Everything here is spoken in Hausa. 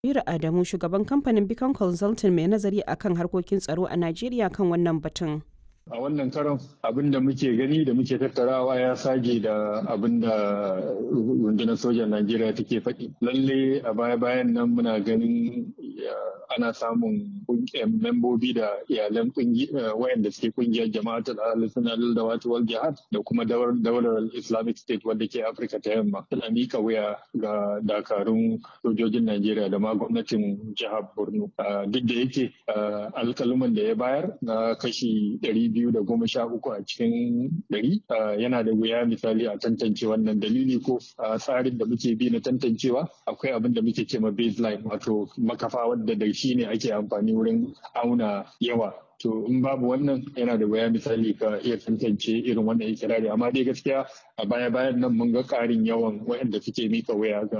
Kabiru Adamu shugaban kamfanin Beacon Consulting mai nazari akan harkokin tsaro a Najeriya kan wannan batun. a wannan karon abin da muke gani da muke tattarawa ya sage da abin da rundunar sojan najeriya take faɗi lalle a baya bayan nan muna ganin ana samun membobi da iyalan wayanda suke kungiyar jama'atul al-sunnah da wal jihad da kuma daular islamic state wadda ke afirka ta yamma tana mika wuya ga dakarun sojojin najeriya da ma gwamnatin jihar borno duk da yake alkaluman da ya bayar na kashi ɗari biyu da goma sha uku a cikin ɗari yana da wuya misali a tantance wannan dalili ko tsarin da muke bi na tantancewa akwai abin da muke ce ma baseline wato makafa wadda da shi ne ake amfani wurin auna yawa to in babu wannan yana da wuya misali ka iya tantance irin wannan ikirari amma dai gaskiya a baya bayan nan mun ga ƙarin yawan waɗanda suke mika waya ga